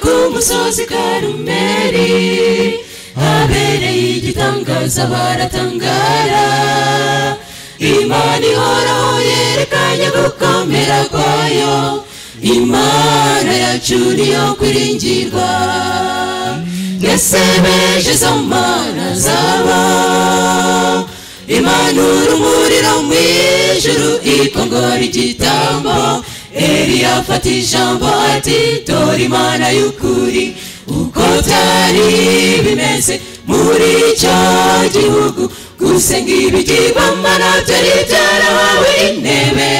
umusozi karumeri habereye igitangaza baratangara imana ihoraho yerekanye gukomera kwayo imana yacu niyo kwiringirwa yasebeje izo mana zaba imana urumuriro mu ijuru ikongora igitambo eliya afata ijambo ati dore imana y'ukuri uko byari bimeze muri icyo gihugu gusenga ibigirwamo nabyo ari byarahawe intebe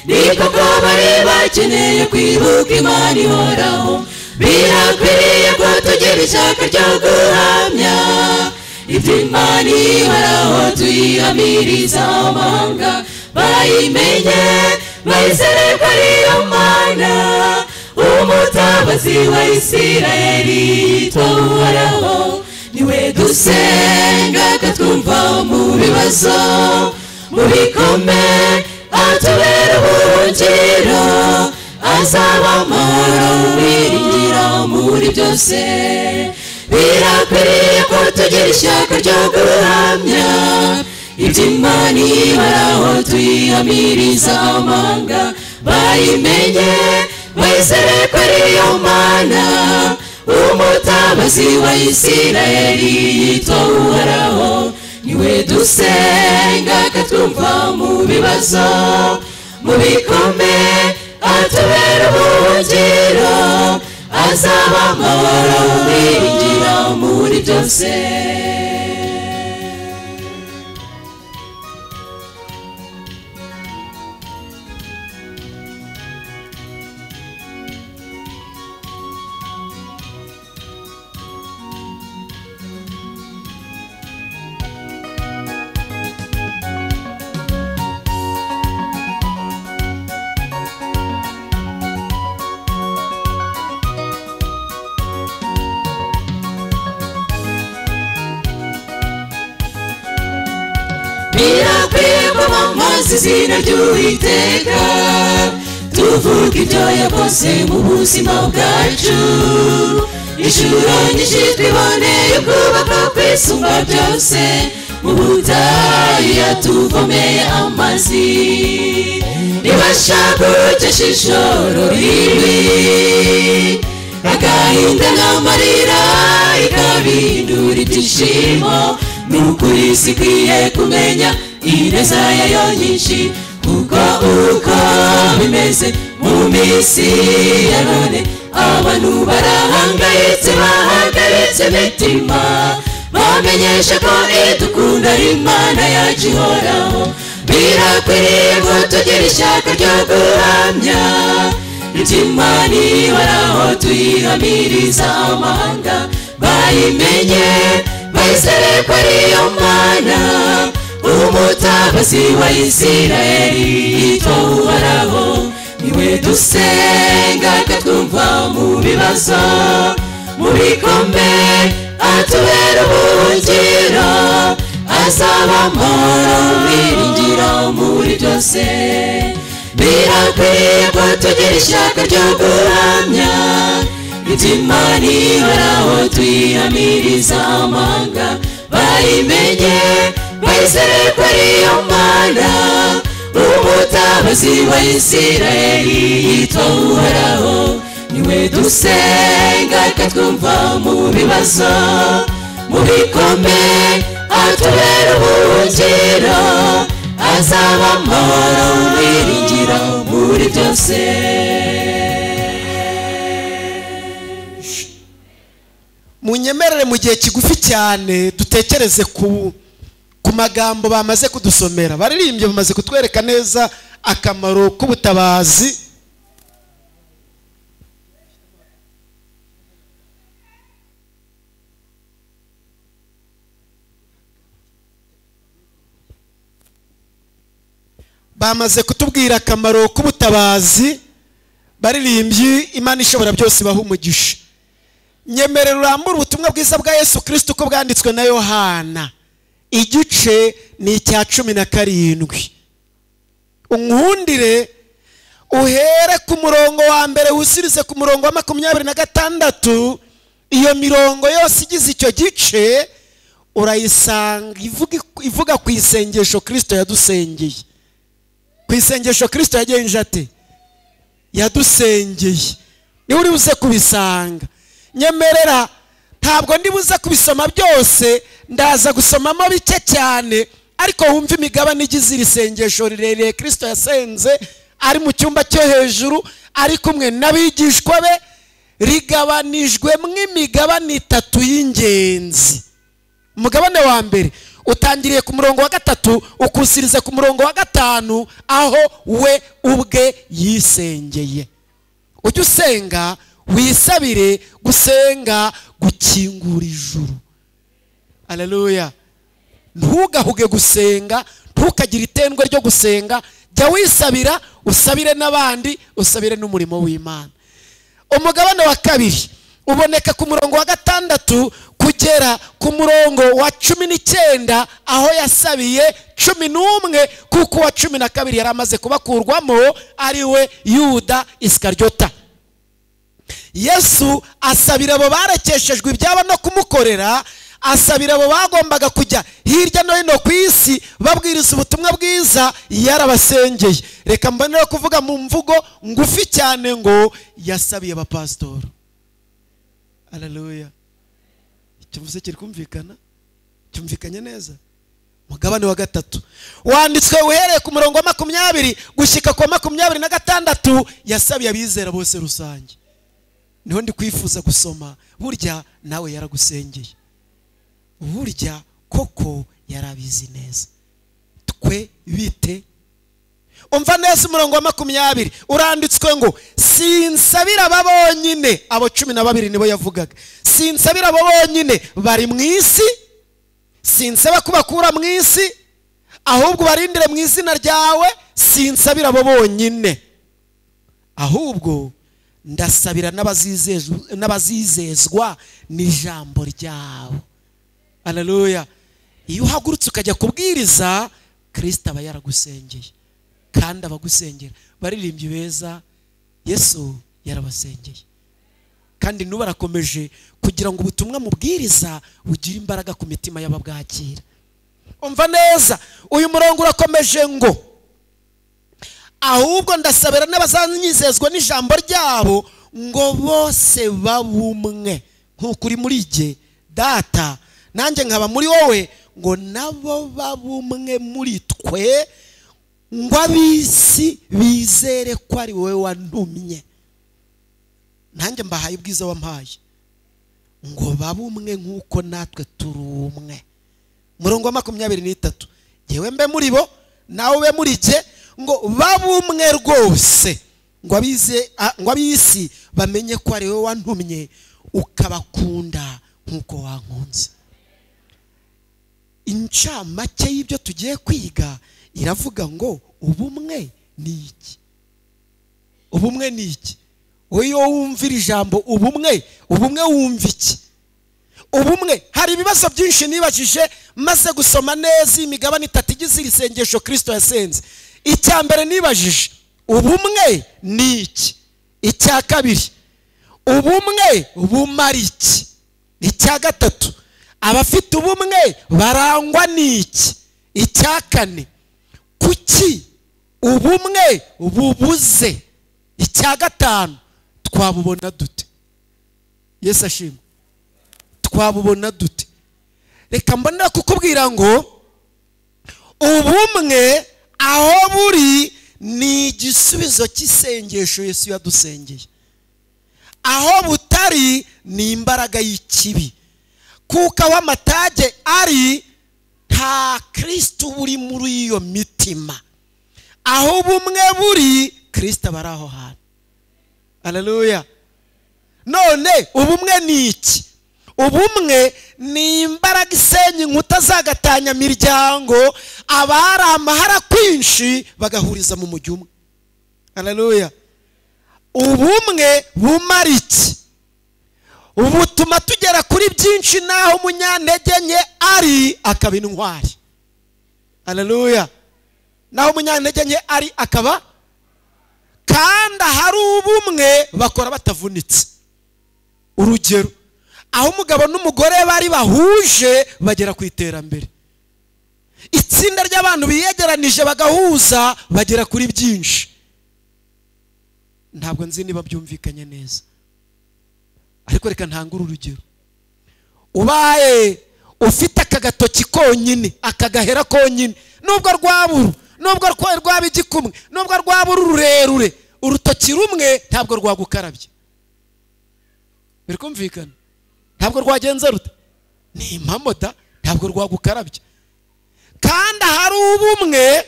ni koko bari bakeneye kwibuka imana ihoraho birakwiriye ko tugira ishaka ryo guhamya ibyo imana ihoraho tuyihamiriza amahanga bayimenye bayizere ko ari yo mana umutabazi wa isirayeli yitwa uhoraho niwe dusenga akatwumva mu bibazo mu bikomeye atubera ubuhungiro azaba amahoro wiringira muri byose birakwiriye ko tugira ishyaka ryo guhamya ibyo imana ibaraho tuyihamiriza amanga bayimenye bayizere ko ari yo mana umutabazi wa isirayeli yitwa uhoraho niwe dusenga akatwumva mu bibazo mu bikomeye atubera ubuhungiro azaba amahoro wiringira muri byose birakwiye ko bamaze izina ry'uwiteka tuvuga ibyo yakoze mu buzima bwacu inshuro nyinshi twiboneye ubwubaka kwisumba byose mu butayu yatuvomeye amazi ntibashaka urukesha ishoro ribi agahinda n'amarira ikabindura ibyishimo nukuri sikwiye kumenya ineza yayo nyinshi kuko uko bimeze mu minsi ya none abantu barahangayitse bahangayitse imitima bamenyesha ko idukunda ari imana yacu ihoraho birakwiriye ko tugira ishyaka ryo guhamya iby'imana ihoraho tuyihamiriza amahanga bayimenye bayizere ko ariyo mana umutabazi wa isirayeli yitwa uhoraho niwe dusenga akatwumva mu bibazo mu bikombe atubera ubuhungiro azaba amahoro wiringira muri byose birakwiye ko tugira ishyaka ryo guhamya iby'imana ihoraho tuyihamiriza amanga bayimenye bayizere ko ariyo mana umutabazi wa isirayeli yitwa uhoraho niwe dusenga akatwumva mu bibazo mu bikome atubera ubuhungiro azaba amahoro wiringira muri byose munyemerere mu gihe kigufi cyane dutekereze ku ku magambo bamaze kudusomera baririmbye bamaze kutwereka neza akamaro k'ubutabazi bamaze kutubwira akamaro k'ubutabazi baririmbyi imana ishobora byose ibaha umugisha nyemere rurambura ubutumwa bwiza bwa yesu kirisiti uko bwanditswe na yohana igice ni icya cumi na karindwi unkundire uhere ku murongo wa mbere wisirize ku murongo wa makumyabiri na gatandatu iyo mirongo yose igize icyo gice urayisanga ivuga- ivuga ku isengesho kirisito yadusengeye ku isengesho kirisito yagenje ati yadusengeye niwe uri buze kubisanga nyemerera ntabwo ndi buze kubisoma byose ndaza gusomamo bike cyane ariko wumve imigabane igize iri sengesho rirerire kirisito yasenze ari mu cyumba cyo hejuru ari kumwe n'abigishwa be rigabanijwemo imigabane itatu y'ingenzi umugabane wa mbere utangiriye ku murongo wa gatatu ukusiriza ku murongo wa gatanu aho we ubwe yisengeye ujye usenga wisabire gusenga gukingura ijuru aleluya ntugahuge gusenga ntukagire itendwe ryo gusenga jya wisabira usabire n'abandi usabire n'umurimo w'imana umugabane wa kabiri uboneka ku murongo wa gatandatu kugera ku murongo wa cumi n'icyenda aho yasabiye cumi n'umwe kuko uwa cumi na kabiri yari amaze kubakurwamo ari we yuda isikaryota yesu asabira abo barekeshejwe ibyabo no kumukorera asabira abo bagombaga kujya hirya no hino ku isi babwiriza ubutumwa bwiza yarabasengeye reka mbonere kuvuga mu mvugo ngufi cyane ngo yasabiye abapasitori aleluya ikivuze kiri kumvikana cyumvikanye neza mugabane wa gatatu wanditswe uhereye ku murongo wa makumyabiri gushyika ku wa makumyabiri na gatandatu yasabiye abizera bose rusange niho ndi kwifuza gusoma burya nawe yaragusengeye burya koko yarabizi neza twe bite umva neza umurongo wa makumyabiri uranditswe ngo sinsabira aba bonyine abo cumi na babiri nibo yavugaga sinsabira abo bonyine bari mu isi sinsaba kubakura mu isi ahubwo ubarindire mu izina ryawe sinsabira abo bonyine ahubwo ndasabira n'abazizezwa- n'abazizezwa n'ijambo ryabo aleluya iyo uhagurutse ukajya kubwiriza kirisita aba yaragusengeye kandi abagusengera baririmbyi beza yesu yarabasengeye kandi n'ubu arakomeje kugira ngo ubutumwa mubwiriza bugire imbaraga ku mitima y'ababwakira umva neza uyu murongo urakomeje ngo ahubwo ndasabira n'abazanyizezwa n'ijambo ryabo ngo bose babumwe nk'uko uri muri jye data nanjye nkaba muri wowe ngo nabo babumwe muri twe ngo ab'isi bizere ko ari wowe wantumye nanjye mbahaye ubwiza wampaye ngo babe umwe nk'uko natwe turi umwe murongo wa makumyabiri n'itatu yewe mbe muri bo nawe ube muri jye ngo babe umwe rwose ngo abize a- ngo ab'isi bamenye ko ari wowe wantumye ukabakunda nk'uko wankunze incamake y'ibyo tugiye kwiga iravuga ngo ubumwe ni iki ubumwe ni iki wowe iyo wumvira ijambo ubumwe ubumwe wumva iki ubumwe hari ibibazo byinshi nibajije maze gusoma neza imigabane itatu igize iri sengesho kirisito yasenze icya mbere nibajije ubumwe ni iki icya kabiri ubumwe bumara iki icya gatatu abafite ubumwe barangwa n'iki icya kane kuki ubumwe bubuze icya gatanu twabubona dute yesu ashimwe twabubona dute reka mbonera kukubwira ngo ubumwe aho buri ni igisubizo cy'isengesho yesu yadusengeye aho butari ni imbaraga y'ikibi kuko aho amatage ari nta kirisito buri muri iyo mitima aho ubumwe buri kirisito aba ari aho hantu aleluya none ubumwe ni iki ubumwe ni imbaraga isenya inkuta zagatanya miryango abari amahara kwinshi bagahuriza mu mujyi umwe aleluya ubumwe bumara iki butuma tugera kuri byinshi n'aho umunyantege nke ari akaba intwari aleluya n'aho umunyantege nke ari akaba kandi ahari ubumwe bakora batavunitse urugero aho umugabo n'umugore bari bahuje bagera ku iterambere itsinda ry'abantu biyegeranije bagahuza bagera kuri byinshi ntabwo nzi niba byumvikanye neza ariko reka ntangure urugero ubaye ufite aka gatoki konyine aka gahera konyine nubwo rwabura nubwo rwaba igikumwe nubwo rwabura ururerure urutoki rumwe ntabwo rwagukarabye biri kumvikana ntabwo rwagenze ruta ni impamo da ntabwo rwagukarabye kandi ahari ubumwe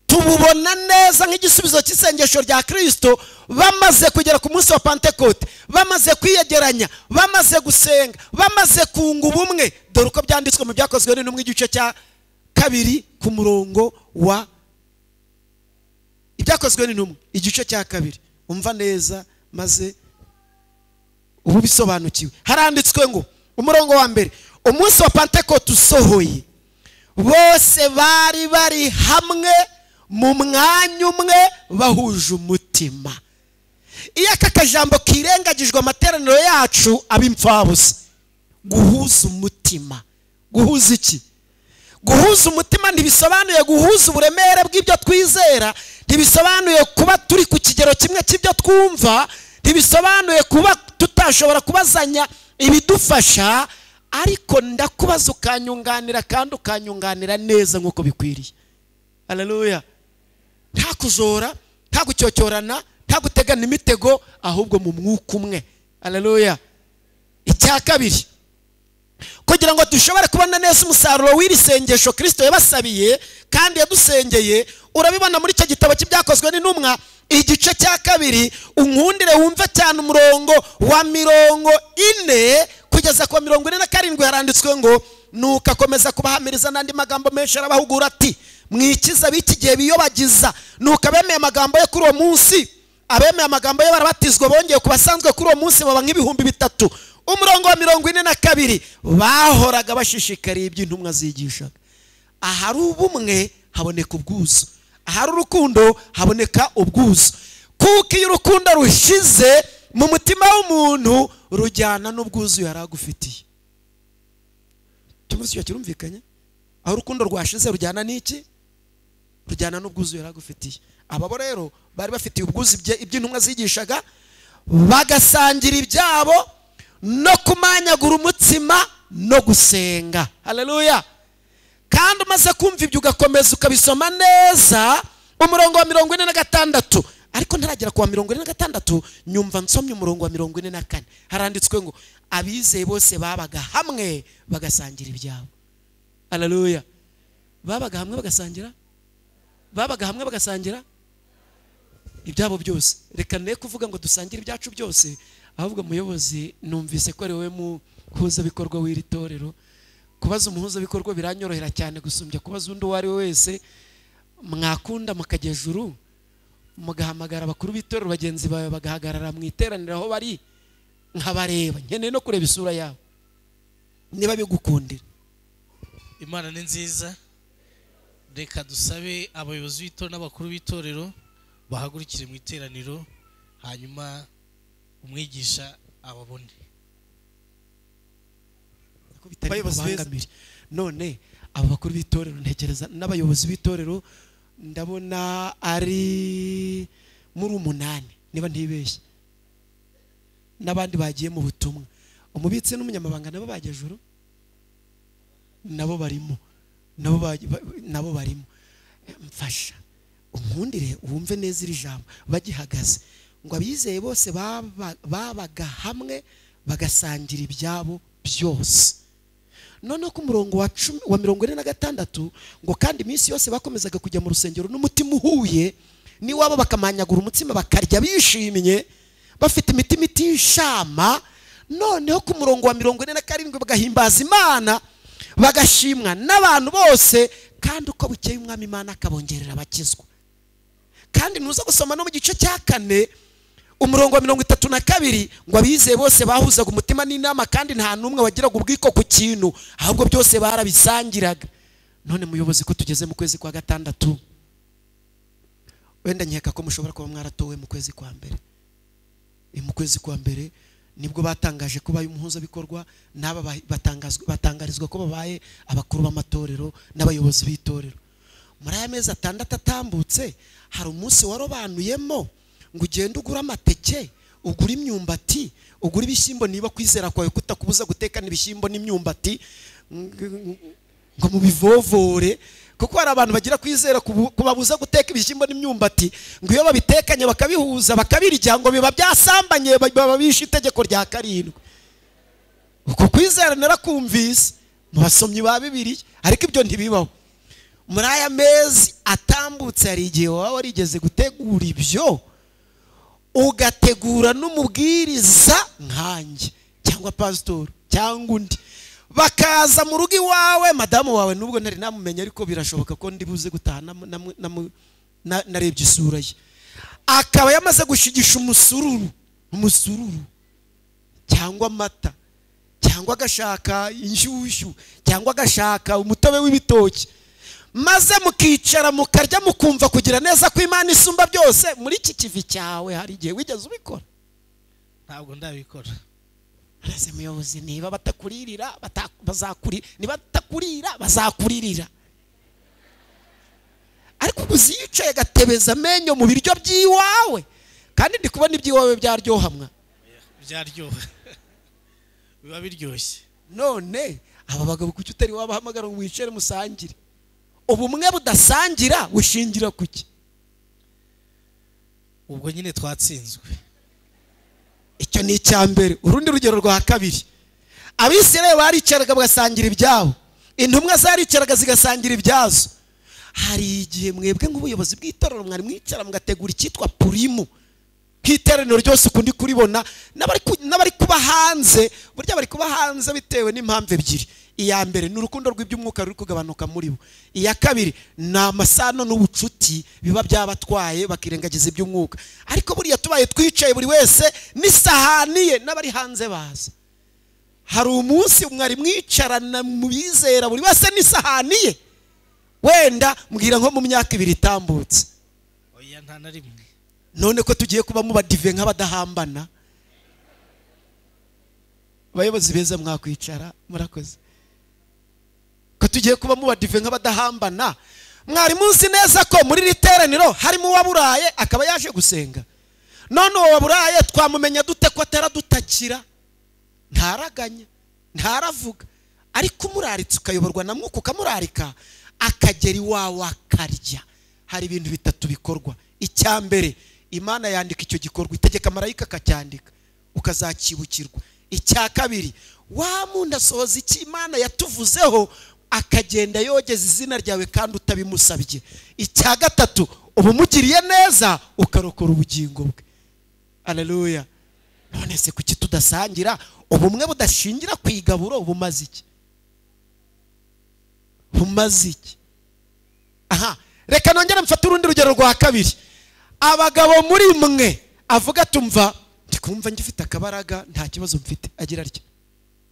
tububona neza nk'igisubizo cy'isengesho rya kirisito bamaze kugera ku munsi wa pantekote bamaze kwiyegeranya bamaze gusenga bamaze kunga ubumwe dore uko byanditswe mu byakozwe n'intumwa igice cya kabiri ku murongo wa ibyakozwe n'intumwa igice cya kabiri umva neza maze uba ubisobanukiwe haranditswe ngo umurongo wa mbere umunsi wa pantekote usohoye bose bari bari hamwe mu mwanya umwe bahuje umutima iyo aka kajambo kirengagijwe amateraniro yacu aba imfabusa guhuza umutima guhuza iki guhuza umutima ntibisobanuye guhuza uburemere bw'ibyo twizera ntibisobanuye kuba turi ku kigero kimwe cy'ibyo twumva ntibisobanuye kuba tutashobora kubazanya ibidufasha ariko ndakubaza ukanyunganira kandi ukanyunganira neza nk'uko bikwiriye hararuya nta kuzora nta gucyocyorana nta gutegana imitego ahubwo mu mwuka umwe hararuya icya kabiri kugira ngo dushobore kubona neza umusaruro w'iri sengesho kirisito yabasabiye kandi yadusengeye urabibona muri icyo gitabo cy'ibyakozwe n'intumwa igice cya kabiri unkundire wumve cyane umurongo wa mirongo ine kugeza ku wa mirongo ine na karindwi haranditswe ngo nuko akomeza kubahamiriza n'andi magambo menshi arabahugura ati mwikiza ab'iki gihe biyobagiza nuko abemeye amagambo ye kuri uwo munsi abemeye amagambo ye barabatizwa bongeye ku basanzwe kuri uwo munsi baba nk'ibihumbi bitatu umurongo wa mirongo ine na kabiri bahoraga bashishikariye ibyo intumwa zigishaga ahari ubumwe haboneka ubwuzu ahari urukundo haboneka ubwuzu kuko iyo urukundo rushize mu mutima w'umuntu rujyana n'ubwuzu yari agufitiye tuvuze icyo kirumvikanye aho urukundo rwashize rujyana n'iki rujyana n'ubwuzu yari agufitiye aba bo rero bari bafitiye ubwuzu iby'intumwa zigishaga bagasangira ibyabo no kumanyagura umutsima no gusenga hareruya kandi umaze kumva ibyo ugakomeza ukabisoma neza umurongo wa mirongo ine na gatandatu ariko ntaragera ku wa mirongo ine na gatandatu nyumva nsomye umurongo wa mirongo ine na kane haranditswe ngo abizeye bose babaga hamwe bagasangira ibyabo hararuya babaga hamwe bagasangira babaga hamwe bagasangira ibyabo byose reka ne kuvuga ngo dusangire ibyacu byose ahubwo muyobozi numvise ko ari wowe muhuzabikorwa w'iri torero kubaza umuhuzabikorwa biranyorohera cyane gusumbya kubaza undi uwo ari we wese mwakunda mukajyejuru mugahamagara abakuru b'itorero bagenzi bawe bagahagarara mu iteraniro aho bari nkabareba nkeneye no kureba isura yabo niba bigukundira imana ni nziza reka dusabe abayobozi b'itorero n'abakuru b'itorero bahagurukire mu iteraniro hanyuma umwigisha ababone abayobozi beza none aba bakuru b'itorero ntekereza n'abayobozi b'itorero ndabona ari muri umunani niba ntibeshye n'abandi bagiye mu butumwa umubitsi n'umunyamabanga nabo bagejuru nabo barimo nabo barimo mfasha unkundire wumve neza iri jambo bagihagaze ngo abizeye bose babaga hamwe bagasangira ibyabo byose noneho ku murongo wa mirongo ine na gatandatu ngo kandi iminsi yose bakomezaga kujya mu rusengero n'umutima uhuye n'iwabo bakamanyagura umutsima bakarya bishimye bafite imitima itishama noneho ku murongo wa mirongo ine na karindwi bagahimbaza imana bagashimwa n'abantu bose kandi uko bukeye umwami imana akabongerera abakizwa kandi ntuza gusoma no mu gice cya kane umurongo wa mirongo itatu na kabiri ngo abizeye bose bahuzaga umutima n'inama kandi nta n'umwe wagiraga ubwiko ku kintu ahubwo byose barabisangiraga none muyobozi ko tugeze mu kwezi kwa gatandatu wenda nkeka ko mushobora kuba mwaratowe mu kwezi kwa mbere Ni mu kwezi kwa mbere nibwo batangaje ko baye umuhuzabikorwa n'aba ba- batangazwa- batangarizwa ko babaye abakuru b'amatorero n'abayobozi b'itorero muri aya mezi atandatu atambutse hari umunsi warobanuyemo ngo ugende ugure amateke ugure imyumbati ugure ibishyimbo niba kwizera kwawe kutakubuza gutekana ibishyimbo n'imyumbati ng- ngo mubivovore kuko hari abantu bagira kwizera kubu- kubabuza guteka ibishyimbo n'imyumbati ngo iyo babitekanye bakabihuza bakabirya ngo biba byasambanye ba- baba bishe itegeko rya karindwi uko kwizera narakumvise mu basomyi ba bibiliya ariko ibyo ntibibaho muri aya mezi atambutse hari igihe waba warigeze gutegura ibyo ugategura n'umubwiriza nkanjye cyangwa pasitori cyangwa undi bakaza mu rugo iwawe madamu wawe nubwo ntari namumenya ariko birashoboka ko ndi buze gutaha namu- namu- namu- na- narebye isura ye akaba yamaze gushigisha umusururu umusururu cyangwa amata cyangwa agashaka inshyushyu cyangwa agashaka umutobe w'ibitoki maze mukicara mukarya mukumva kugira neza ko imana isumba byose muri iki kivi cyawe hari igihe wigeze ubikora ntabwo ndabikora araze muyobozi niba batakuririra bata- bazakuri niba batakurira bazakuririra ariko ubwo uzi yicaye agatebeza amenyo mu biryo by'iwawe kandi ndi kubona iby'iwawe byaryohamwa byaryoha biba biryoshye none aba bagabo kuki utari wabahamagara ngo wicare musangire ubumwe budasangira bushingira ku ki ubwo nyine twatsinzwe icyo ni icya mbere urundi rugero rwa kabiri abisirayeli baricaraga bagasangira ibyabo intumwa zaricaraga zigasangira ibyazo hari igihe mwebwe nk'ubuyobozi bw'itorero mwari mwicara mugategura icyitwa purimu nk'iteraniro ryose ukundi kuribona n'abari ku- n'abari kuba hanze burya bari kuba hanze bitewe n'impamvu ebyiri iya mbere ni urukundo rw'iby'umwuka ruri kugabanuka muri bo iya kabiri ni amasano n'ubucuti biba byabatwaye bakirengagiza iby'umwuka ariko buriya tubaye twicaye buri wese n'isahani ye n'abari hanze baza hari umunsi mwari mwicarana mu bizera buri wese n'isahani ye wenda mbwira nko mu myaka ibiri itambutse oya nta na rimwe none ko tugiye kuba mubadive nk'abadahambana abayobozi beza mwakwicara murakoze ko tugiye kuba mubadive nk'abadahambana mwari muzi neza ko muri iri teraniro harimo uwaburaye akaba yaje gusenga none uwo waburaye twamumenya dute ko ataradutakira ntaraganya ntaravuga ariko umuraritse ukayoborwa na mwuka ukamurarika akagera iwawe akarya hari ibintu bitatu bikorwa icya mbere imana yandika icyo gikorwa itegeka marayika akacyandika ukazacibukirwa icya kabiri wa mundi asohoza icyo imana yatuvuzeho akagenda yogeza izina ryawe kandi utabimusabye icya gatatu uba umugiriye neza ukarokora ubugingo bwe aleluya none se kuki tudasangira ubumwe budashingira ku igaburo bumaze iki bumaze iki aha reka nongere mfate urundi rugero rwa kabiri abagabo muri mwe avuga tumva ndi kumva ngifite akabaraga nta kibazo mfite agira atya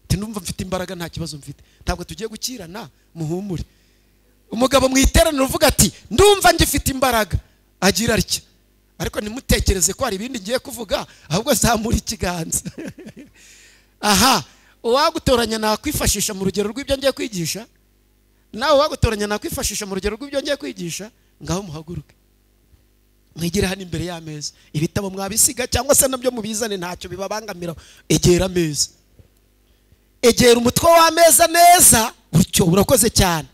ati numva mfite imbaraga nta kibazo mfite ntabwo tugiye gukirana muhumure umugabo mu iteraniro uvuga ati ndumva ngifite imbaraga agira atya ariko ntimutekereze ko hari ibindi ngiye kuvuga ahubwo zamura ikiganza aha uwagutoranya nakwifashisha mu rugero rw'ibyo ngiye kwigisha nawe uwagutoranya nakwifashisha mu rugero rw'ibyo ngiye kwigisha ngaho muhaguruke mwigire hano imbere y'ameza ibitabo mwabisiga cyangwa se nabyo mubizane ntacyo bibabangamira egera ameza egera umutwe w'ameza neza gutyo urakoze cyane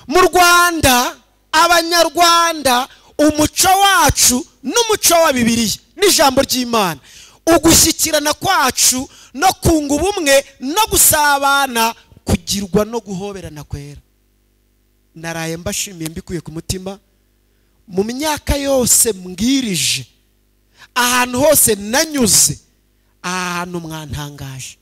mu rwanda abanyarwanda umuco wacu n'umuco wa bibiliya n'ijambo ry'imana ugushyikirana kwacu no kunga ubumwe no gusabana kugirwa no guhoberana kwera naraye mbashimiye mbikuye ku mutima mu myaka yose mbwirije ahantu hose nanyuze ahantu mwantangaje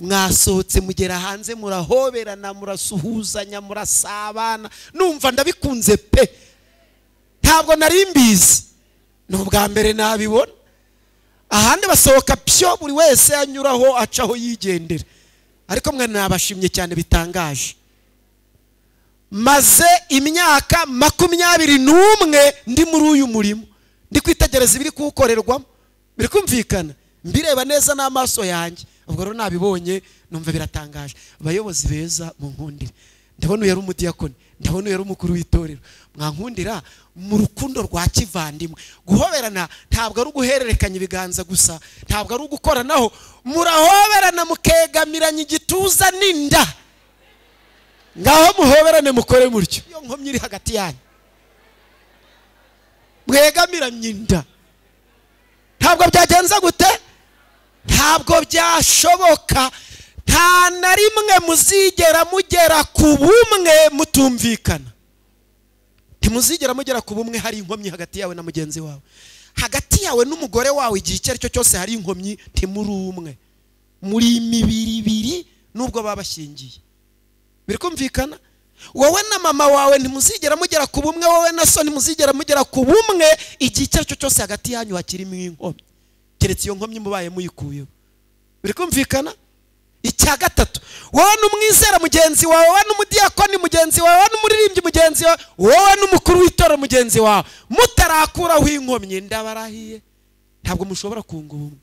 mwasohotse mugera hanze murahoberana murasuhuzanya murasabana numva ndabikunze pe ntabwo nari mbizi ni ubwa mbere nabibona ahandi basohoka pyo buri wese anyuraho acaho yigendera ariko mwe nabashimye cyane bitangaje maze imyaka makumyabiri n'umwe ndi muri uyu murimo ndi kwitegereza ibiri kuwukorerwamo biri kumvikana mbireba neza n'amaso yanjye ubwo rero nabibonye numva biratangaje abayobozi beza munkundire ndabona uyu yari umudiyakoni ndabona uyu yari umukuru w'itorero mwankundira mu rukundo rwa kivandimwe guhoberana ntabwo ari uguhererekanya ibiganza gusa ntabwo ari ugukoranaho murahoberana mukegamiranya igituza n'inda ngaho muhoberane mukore mutyo iyo nkomyi iri hagati yanyu mwegamiranye inda ntabwo byagenze gute ntabwo byashoboka nta na rimwe muzigera mugera ku bumwe mutumvikana ntimuzigera mugera ku bumwe hari inkomyi hagati yawe na mugenzi wawe hagati yawe n'umugore wawe igihe icyo ari cyo cyose hari inkomyi ntimuri umwe muri imibiri ibiri n'ubwo baba bashingiye biri kumvikana wowe na mama wawe ntimuzigera mugera ku bumwe wowe na so ntimuzigera mugera ku bumwe igihe icyo ari cyo cyose hagati yanyu hakirimo inkomyi keretse iyo nkomyi mubaye muyikuyeho biri kumvikana icya gatatu wowe n'umwizera mugenzi wawe wowe n'umudiyakoni mugenzi wawe wowe n'umuririmbyi mugenzi wawe wowe n'umukuru w'itora mugenzi wawe mutarakuraho inkomyi ndabarahiye ntabwo mushobora kunga ubumwe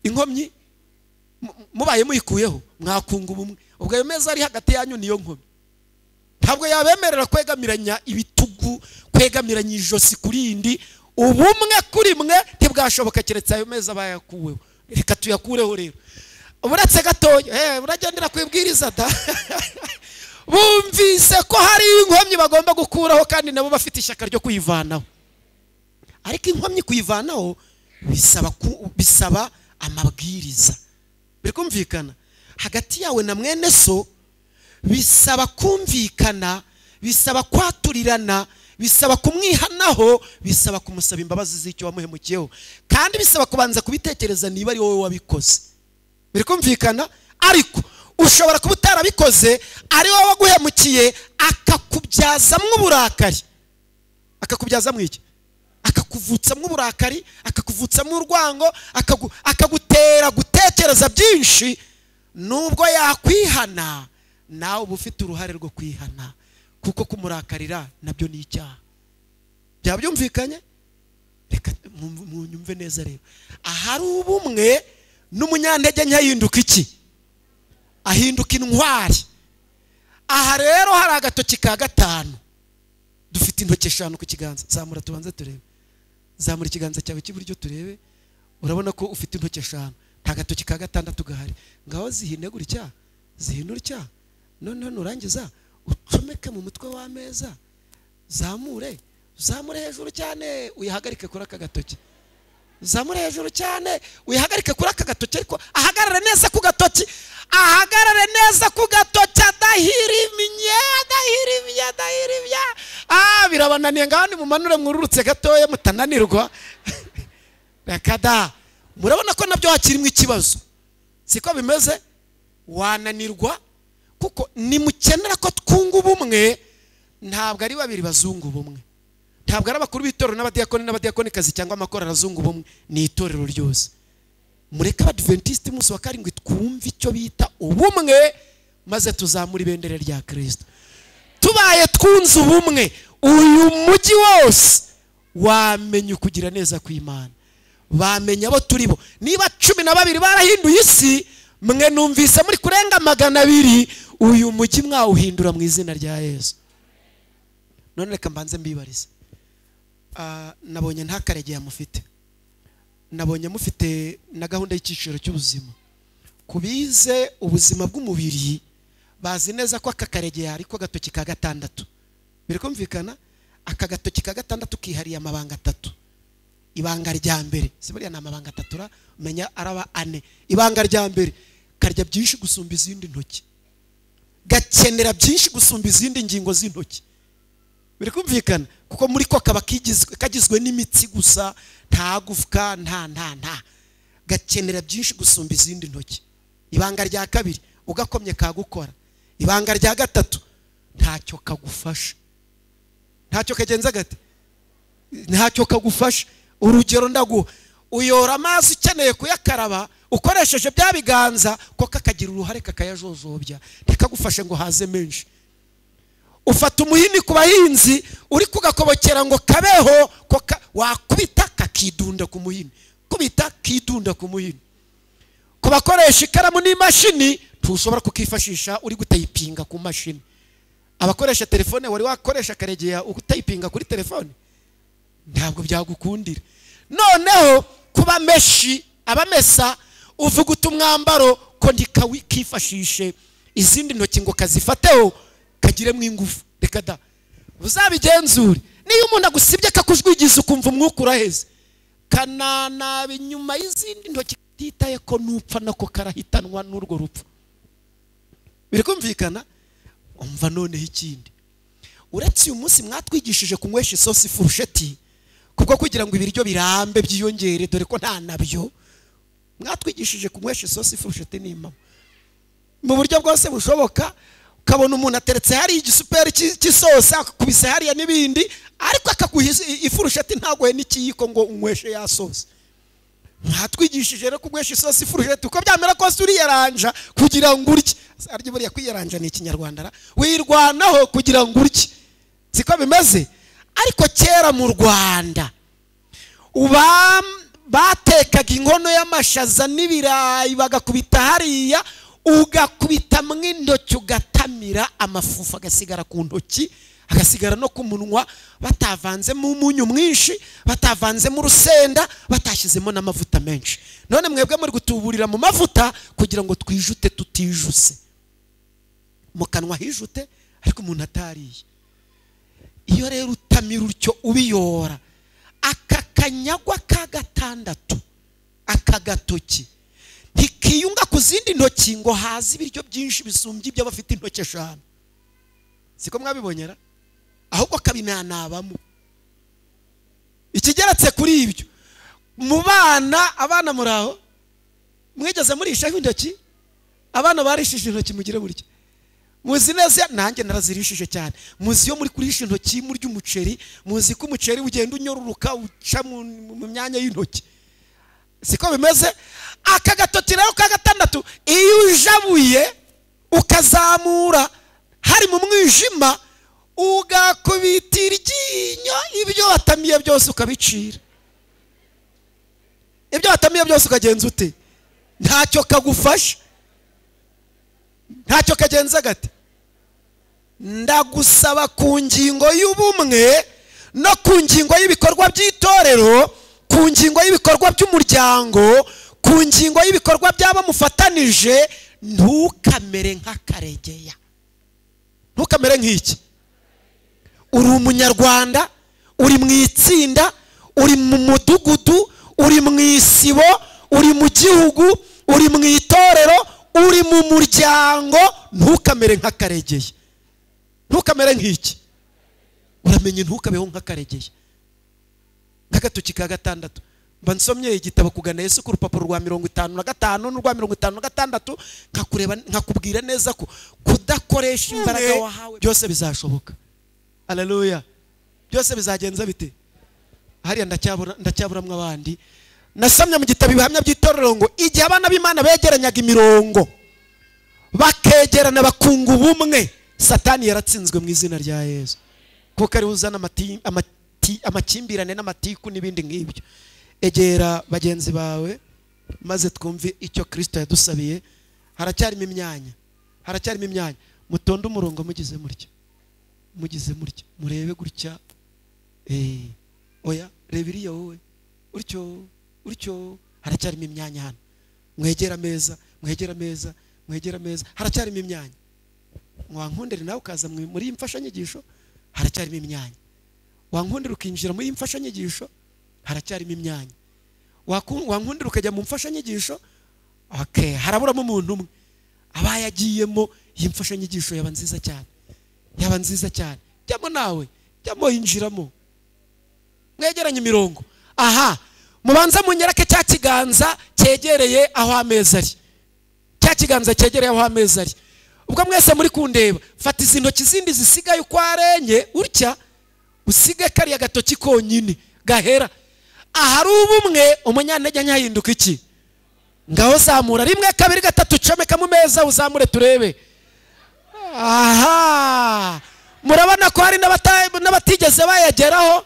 inkomyi mu- mu- mubaye muyikuyeho mwakunga ubumwe ubwo ayo meza ari hagati yanyu niyo nkomyi ntabwo yabemerera kwegamiranya ibitugu kwegamiranya ijosi ku rindi ubumwe kuri mwe ntibwashoboka keretse ayo meza bayakuweho reka tuyakureho rero uretse gatoya eh, uragendera ku ibwiriza da bumvise ko hari inkomyi bagomba gukuraho kandi nabo bafite ishyaka ryo kuyivanaho ariko inkomyi kuyivanaho bisaba ku- bisaba amabwiriza biri kumvikana hagati yawe na mwene so bisaba kumvikana bisaba kwaturirana bisaba kumwihanaho bisaba kumusaba imbabazi z'icyo wamuhemukiyeho kandi bisaba kubanza kubitekereza niba ari wowe wabikoze biri kumvikana ariko ushobora kuba utarabikoze ari wowe waguhemukiye akakubyazamo uburakari akakubyazamo iki akakuvutsamo uburakari akakuvutsamo urwango akagu- akagutera gutekereza byinshi nubwo yakwihana nawe uba ufite uruhare rwo kwihana kuko kumurakarira nabyo ni icyaha byaba byumvikanye reka mu- munyumve neza rero ahari ubumwe n'umunyantege nke ahinduka iki ahinduka intwari aha rero hari agatoki ka gatanu dufite intoki eshanu ku kiganza zamura tubanze turebe zamura ikiganza cyawe cy'iburyo turebe urabona ko ufite intoki eshanu nta gatoki ka gatandatu gahari ngaho zihine gutya zihinure utya noneho nurangiza ucomeke mu mutwe w'ameza zamure zamure hejuru cyane uyihagarike kuri aka gatoki zamura hejuru cyane wihagarike kuri aka gatoki ariko ahagarare neza ku gatoki ahagarare neza ku gatoki adahirimye adahirimye adahirimye ah birabananiye ngaho nimumanure mwururutse gatoya mutananirwa reka da murabona ko nabyo hakirimo ikibazo siko bimeze wananirwa kuko nimukenera ko twunga ubumwe ntabwo ari babiri bazunga ubumwe ntabwo ari abakuru b'itorero n'abadiyakoni n'abadiyakonikazi cyangwa amakorali azungu bumwe ni itorero ryose mureke abadiventisiti umunsi wa karindwi twumve icyo bita ubumwe maze tuzamure ibendera rya kirisito tubaye twunze ubumwe uyu mujyi wose wamenya ukugira neza kw'imana bamenya abo turi bo niba cumi na babiri barahinduye isi mwe numvise muri kurenga magana abiri uyu mujyi mwawuhindura mu izina rya yesu none reka mbanze mbibarize Ah, nabonye ntakaregeya mufite nabonye mufite na gahunda y'icyiciro cy'ubuzima ku bize ubuzima bw'umubiri bazi neza ko aka karegeya ariko agatoki ka gatandatu biri kumvikana aka gatoki ka gatandatu kihariye amabanga atatu ibanga rya mbere si buriya ni amabanga atatu ra menya araba ane ibanga rya mbere karya byinshi gusumba izindi ntoki gakenera byinshi gusumba izindi ngingo z'intoki biri kumvikana kuko muri ko kaba kigizwe- kagizwe n'imitsi gusa nta gufwa nta nta nta gakenera byinshi gusumba izindi ntoki ibanga rya kabiri ugakomye kagukora ibanga rya gatatu ntacyo kagufasha ntacyo kagenza gate ntacyo kagufasha urugero ndaguha uyora amazi ukeneye kuyakaraba ukoresheje bya biganza ko kakagira uruhare kakayajojobya ntikagufashe ngo haze menshi ufata umuhini ku bahinzi uri kugakobokera ngo kabeho ko ka- wakubita kakidunda ku muhini kubita kidunda ku muhini ku bakoresha ikaramu n'imashini ntushobora kukifashisha uri gutayipinga ku mashini abakoresha telefone wari wakoresha akaregera ugutayipinga kuri telefone ntabwo byagukundira noneho kuba meshi abamesa uvuga uta umwambaro ko ndikawikifashishe izindi ntoki ngo kazifataho kagiremo ingufu reka da uzabigenzure niyo umuntu agusibye kakujwigiza ukumva umwuka uraheze kananaba inyuma y'izindi ntoki utitaye ko nupfa nako karahitanwa n'urwo rupfu biri kumvikana umva noneho ikindi uretse uyu munsi mwatwigishije kunywesha isosi ifurusheti kubwo kugira ngo ibiryo birambe byiyongere dore ko nta nabyo mwatwigishije kunywesha isosi ifurusheti n'impamo mu buryo bwose bushoboka ukabona umuntu ateretse hariya igisuperi cy'i- cy'isosi akakubise hariya n'ibindi ariko akaguha is- ifurusheti ntagoye n'ikiyiko ngo unyweshe ya sosi mwatwigishije rero kunywesha isosi ifurusheti uko byamera kose uriyaranja kugira ngo urye arya buriya kwiyaranja ni ikinyarwanda ra wirwanaho kugira ngo urye siko bimeze ariko kera mu rwanda uba batekaga inkono y'amashaza n'ibirayi bagakubita hariya ugakubita mu intoki ugatamira amafufu agasigara ku ntoki agasigara no ku munwa batavanzemo umunyu mwinshi batavanzemo urusenda batashyizemo n'amavuta menshi none mwebwe muri gutuburira mu mavuta kugira ngo twijute tutijuse mu kanwa hijute ariko umuntu atariye iyo rero utamira utyo ubiyora aka kanyagwa ka gatandatu aka gatoki ntikiyunga ku zindi ntoki ngo haze ibiryo byinshi bisumbye ibyo bafite intoki eshanu siko mwabibonyera ahubwo kabimanabamo ikigeretse kuri ibyo mu bana abana muri aho mwigeze murishaho intoki abana barishije intoki mugire burya muzi neza nanjye narazirishije cyane muzi iyo muri kurisha intoki murya umuceri muzi ko umuceri ugenda unyoruruka uca mu mu myanya y'intoki siko bimeze aka gatoki rero ka gatandatu iyo ujabuye ukazamura hari mu mwijima ugakubita iryinyo ibyo watamiye byose ukabicira ibyo watamiye byose ukagenza ute ntacyo kagufasha ntacyo kagenza gati ndagusaba ku ngingo y'ubumwe no ku ngingo y'ibikorwa by'itorero ku ngingo y'ibikorwa by'umuryango ku ngingo y'ibikorwa by'abamufatanije ntukamere nk'akaregeya ntukamere nk'iki uri umunyarwanda uri mu itsinda uri mu mudugudu uri mu isibo uri mu gihugu uri mu itorero uri mu muryango ntukamere nk'akaregeye ntukamere nk'iki uramenye ntukabeho nk'akaregeye nk'agatoki ka gatandatu mba nsomye igitabo kugana yesu ku rupapuro rwa mirongo itanu na gatanu n'urwa mirongo itanu na gatandatu nkakureba nkakubwira neza ko kudakoresha imbaraga wahawe byose bizashoboka haleluya byose bizagenza bite hariya ndacyabura ndacyaburamwe abandi nasomye mu gitabo ibihamya by'itorero ngo igihe abana b'imana begeranyaga imirongo bakegerana bakunga ubumwe satani yaratsinzwe mu izina rya yesu kuko ariwe uzana amati- amati- amakimbirane n'amatiku n'ibindi nk'ibyo egera bagenzi bawe maze twumve icyo kirisito yadusabiye haracyarimo imyanya haracyarimo imyanya mutonde umurongo mugize mutya mugize mutya murebe gutya Eh, oya reba iriya wowe utyo utyo haracyarimo imyanya hano mwegera ameza mwegera ameza mwegera ameza haracyarimo imyanya wankundira nawe ukaza mu- muri iyi mfashanyigisho haracyarimo imyanya wankundira ukinjira muri iyi mfashanyigisho haracyarimo imyanya Waku- wankundira ukajya mu mfashanyigisho okay haraburamo umuntu umwe abaye agiyemo iyi mfashanyigisho yaba nziza cyane yaba nziza cyane jyamo nawe jyamo yinjiramo mwegeranye imirongo aha mubanza munyereke cya kiganza cyegereye aho ameza ari cya kiganza cyegereye aho ameza ari ubwo mwese muri kundeba fata izi ntoki zindi zisigaye uko arenye utya usige kariya gatoki konyine gahera ahari ubumwe umunyantege nyahinduka iki ngaho zamura rimwe kabiri gatatu comeka mu meza uzamure turebe aha murabona ko hari n'abata- n'abatigeze bayageraho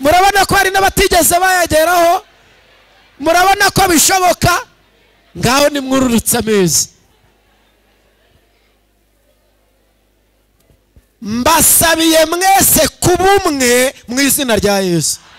murabona ko hari n'abatigeze bayageraho murabona ko bishoboka ngaho nimwururutse amezi mbasabiye mwese kuba umwe mu izina rya yesu